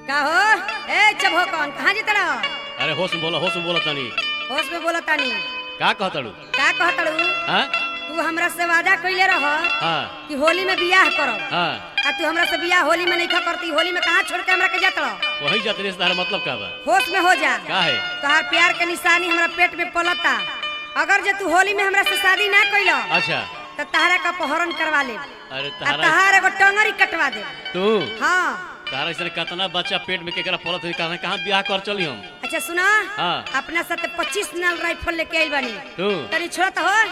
का हो ए चबहो कौन कहाँ जीत रहो अरे होश में बोला होश में बोला तनी होश में बोला तानी का कहतड़ू का कहतड़ू हाँ तू हमरा से वादा कइले रह हाँ कि होली में बियाह करब हाँ आ तू हमरा से बियाह होली में नहीं करती होली में कहाँ छोड़ के हमरा के जात रह वही जाते से तारा मतलब का बा होश में हो जा का है तोहार प्यार के निशानी हमरा पेट में पलता अगर जे तू होली में हमरा से शादी ना कइल अच्छा तो तहरा का अपहरण करवा ले अरे आ तारा तहार एगो टंगरी कटवा दे तू हाँ तारा ऐसे कितना बच्चा पेट में केकरा पलत है कहाँ कहाँ ब्याह कर चली हम अच्छा सुना हाँ अपना साथ पच्चीस नल राइफल लेके आइल बानी तू तनी छोड़ तो हो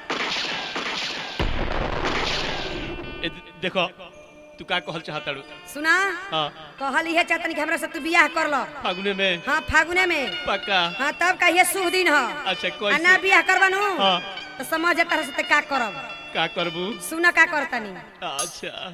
ए, देखो तू का कहल चाहतड़ू सुना हाँ कहल इहे चाहतनी कि हमरा से तू बियाह कर लो फागुने में हाँ फागुने में पक्का हाँ तब कहिए शुभ दिन हो अच्छा आ ना कैसे बियाह करबानू हाँ तो समझ तरह से का करब का करबू सुना का करतनी अच्छा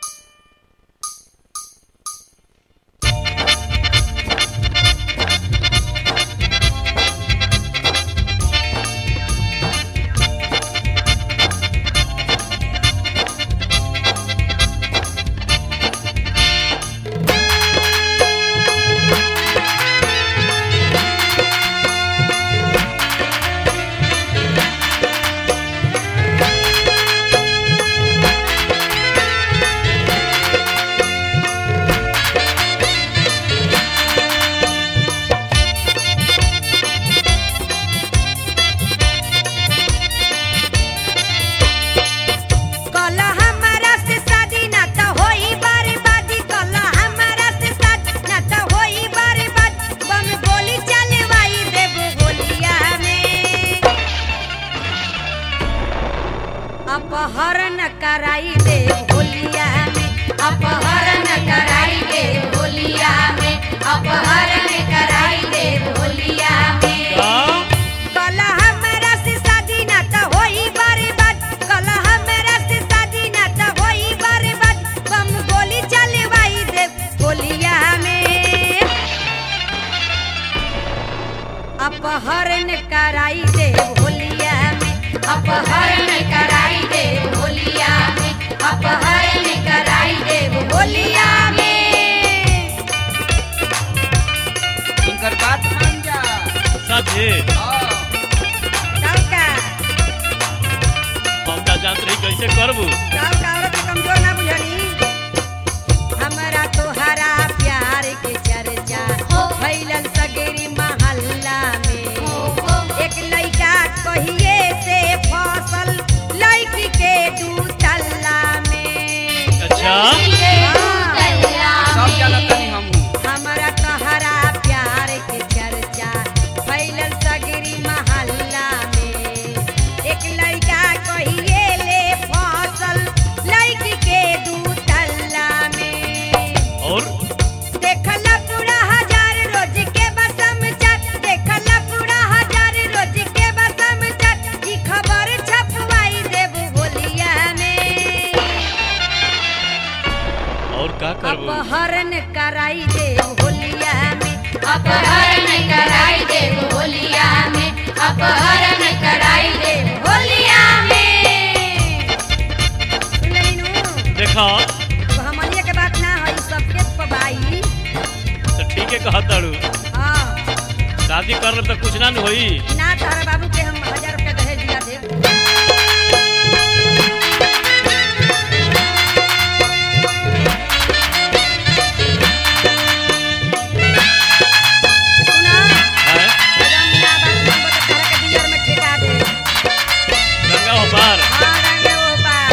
कल हमारा से शादी ना तो होई बर्बादी कल हमारा से शादी ना तो होई बर्बाद बम गोली चलवाई देब गोलिया में अपहरण कराई दे होलिया में अपहरण कराई दे होलिया में अपहरण कराई दे होलिया में का कल हमरा से शादी ना तो होई बर्बाद कल हमरा से शादी ना तो होई बर्बाद बम गोली चलवाई दे गोलिया में अपहरण कराई दे होलिया में अपहरण कराई दे होलिया में अपहरण कराई दे होलिया में इनकर बात मान जा साथे हाँ, तब का हम ना जानत रही कैसे करबू तब का औरत के कमजोर ना बुझनी हमरा तोहरा प्यार के चर्चा फैलल सगरी महल्ला में एक लइका कहिए से फसल लइकी के दू तल्ला में अच्छा हाँ। सब जानत तनी हमहू हमरा तोहरा प्यार के चर्चा फैलल सगरी महल्ला में एक लइका कहिए ले फसल लइकी के दू तल्ला में और देखला पूरा हजार रोज के बसम चट देखला पूरा हजार रोज के बसम चट ई खबर छपवाई देब होलिया में और का करबू अपहरण कराई देब होलिया में अपहरण कराई दे होलिया में अपहरण कराई दे होलिया में सुन लेनी नु देखा तो हमनिया के बात ना है सबके पबाई तो ठीक है कहतड़ू हाँ शादी कर तो कुछ ना न होई ना तारा बाबू के हम हजार रुपया दहेज दिया देब सुना हैं? जमीनाबाद नंबर के तारा के डीलर में ठेका दे गंगा हो पार हाँ रंगे वो पार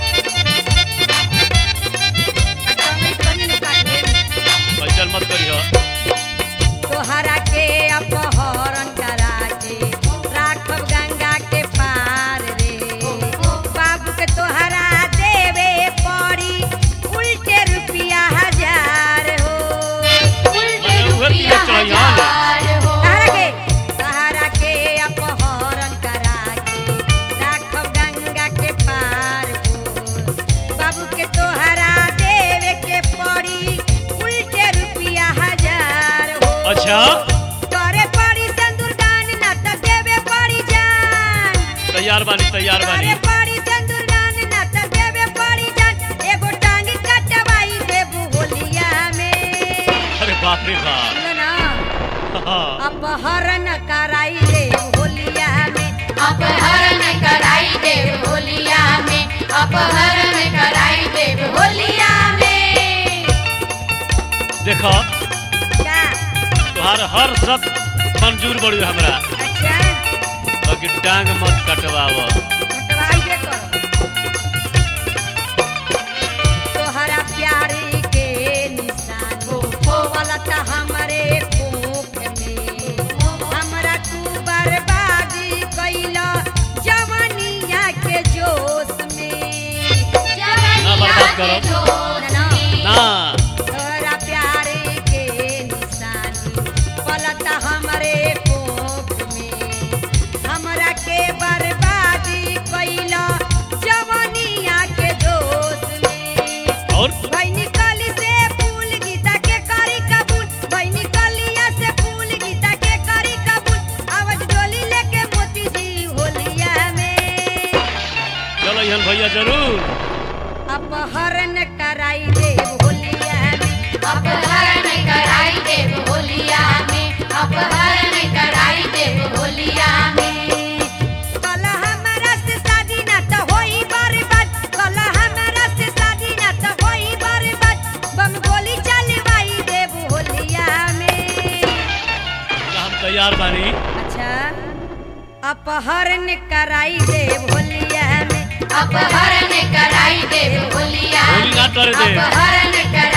अटंगरी करी न काट दे पैचल मत करियो तोहरा के अपहरण करा के राखब गंगा के पार रे बाबू के तोहरा देवे पड़ी उल्टे रुपया हजार हो उल्टे अरे उहे रुपया पिया चढ़िया ले। हजार हो तहरा के तहरा के अपहरण करा के राखब गंगा के पार हो बाबू के तोहरा देवे के पड़ी उल्टे रुपया हजार हो अच्छा करे पड़ी सिंदूरदान न त देवे पड़ी जान तैयार बानी तैयार बानी करे पड़ी सिंदूरदान न त देवे पड़ी जान एगो टांग कटवाई देबू होलिया में अरे बाप रे बाप सुनो ना हाँ, अपहरण कराई ले होलिया में अपहरण कराई देव होलिया में अपहरण कराई देव होलिया में देखो क्या तुहार हर शब्द मंजूर बड़ी हमरा अच्छा बाकी टांग मत कटवाव हटवाइए करो तोहरा प्यारी के निशान हो होवलत हमरे कोख में हमरा तू बर्बादी कैला जवानिया के जोश में जवनिया बर्बाद के करो। जोश ना, में ना तोहरा प्यारे के निशानी पलत हमरे कोख में हमरा के बर्बादी कैला जवानिया के जोश में और भैनी कली से फूल गीता के करी कबूल भैनी कलिया से फूल गीता के करी कबूल आवाज डोली लेके मोती जी होलिया में चलो यहाँ भैया जरूर अपहरण कराई दे होलिया में अपहरण कराई देव होलिया में अपहरण कराई देव होलिया में कल हमरा से शादी ना त होई बर्बाद कल हमरा से शादी ना त होई बर्बाद बम गोली चलवाई देब होलिया में हम तैयार बानी अच्छा अपहरण कराई देब होलिया में अपहरण कराई देव होलिया होली ना में करे दे अपहरण कराई